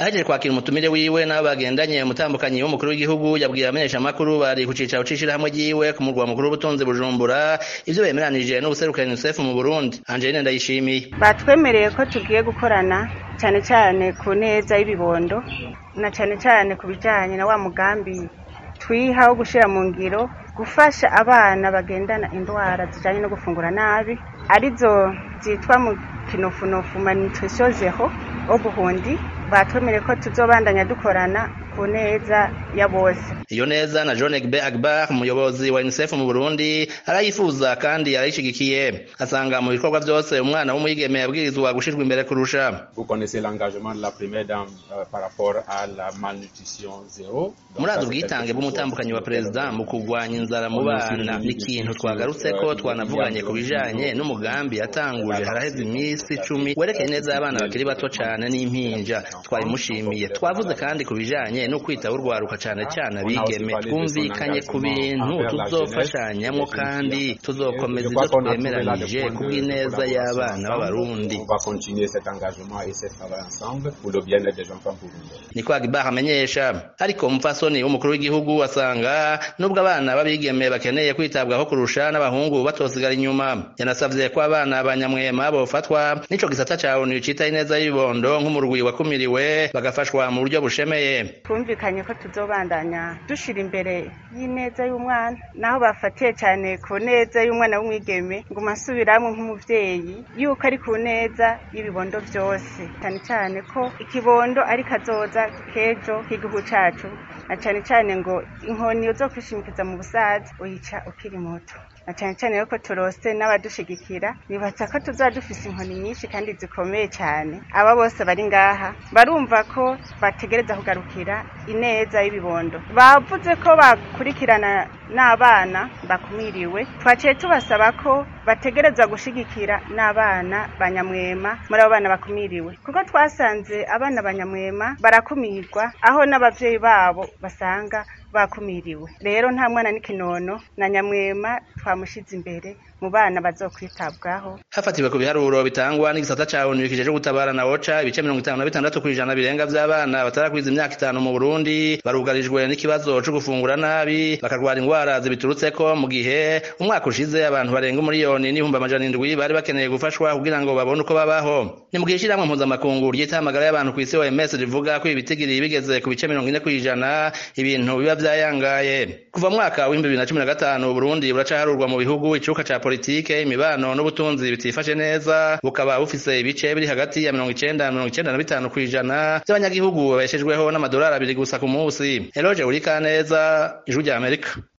ahejeje kwakira umutumire wiwe n'abo bagendanye umutambukanyi w'umukuru w'igihugu yabwiye abamenyeshamakuru bari ku cicaro c'ishirahamwe ryiwe ku murwa mukuru w'ubutunzi bujumbura ivyo bemeranije n'ubuserukira unicef mu burundi angeline ndayishimiye batwemereye ko tugiye gukorana cyane cyane ku neza y'ibibondo na cyane cyane ku bijyanye na wa mugambi twiha wo gushyira mu ngiro gufasha abana bagendana indwara zijyanye no gufungura nabi arizo zitwa mu kinofunofu malnutrition zero obuhundi batwemereye ko tuzobandanya dukorana ku neza ya bose iyo neza na John Egbe Agbar umuyobozi wa UNICEF mu Burundi arayifuza kandi arayishigikiye asanga mu bikorwa byose umwana w'umwigeme yabwirizwa gushirwa imbere kurusha Vous connaissez l'engagement de la première dame euh, par rapport à la malnutrition zéro. murazi ubwitange bw'umutambukanyi wa perezida mu kurwanya inzara mu bana ni ikintu twagarutse ko twanavuganye ku bijanye n'umugambi yatanguje haraheze iminsi icumi werekeye neza y'abana bakiri bato cane n'impinja twabimushimiye twavuze kandi ku bijanye no kwitaho urwaruka cane cane abigeme twumvikanye ku bintu tuzofashanyamwo kandi tuzokomeza ivyo twemeranije ku bw'ineza y'abana b'abarundi On va continuer cet engagement et ce travail ensemble pour le bien-être des enfants burundais. niko Agbar amenyesha ariko umupfasoni w'umukuru w'igihugu asanga nubwo abana b'abigeme bakeneye kwitabwaho kurusha n'abahungu batosigara inyuma yanasavye ko abana banyamwema bofatwa n'ico gisata ca onu citaho ineza y'ibibondo nk'umurwi wakumiriwe bagafashwa mu buryo bushemeye twumvikanye ko tuzobandanya dushira imbere y'ineza y'umwana naho bafatiye cyane ku neza y'umwana w'umwigeme ngo asubiramwe nk'umuvyeyi yuko ari ku neza y'ibibondo byose cyane cyane ko ikibondo ari kazoza k'ejo k'igihugu cacu na cyane cyane ngo inkoni yo kwishimikiza mu busaza uyica ukiri muto na cyane cyane yuko turose n'abadushigikira bibatsa ko tuzaba dufise inkoni nyinshi kandi zikomeye cyane aba bose bari ngaha barumva ko bategereza kugarukira ineza y'ibibondo bavuze ko bakurikirana n'abana bakumiriwe twaciye tubasaba ko bategereza gushigikira n'abana banyamwema muri abo bana bakumiriwe kuko twasanze abana banyamwema barakumirwa aho n'abavyeyi babo basanga bakumiriwe rero nta mwana n'ikinono na nyamwema twamushize imbere mu bana bazokwitabwaho hafatiwe ku biharuro bitangwa n'igisata ca onu kijeje gutabara na oca ibice mirongo itanu na bitandatu kw'ijana birenga vy'abana batarakwiza imyaka itanu mu burundi barugarijwe n'ikibazo co gufungura nabi bakarwara ingwara zibiturutseko mu gihe umwaka ushize abantu barenga umuriyoni n'ibihumbi amajana indwi bari bakeneye gufashwa kugira ngo babone uko babaho ni mu gihe ishirahamwe mpuzamakungu ry'itamagara y'abantu kw'isi OMS rivuga ko ibitigiri bigeze ku bice mirongo ine kw'ijana ibintu biba vyayangaye kuva mu mwaka w'ibihumbi bibiri na cumi na gatanu uburundi buracaharurwa mu bihugu icuka ca politike imibano n'ubutunzi bitifashe neza bukaba bufise ibice biri hagati ya mirongo icenda na mirongo icenda na bitanu kw'ijana vy'abanyagihugu babeshejweho n'amadolari abiri gusa ku musi eloge urikaneza ijwi rya amerika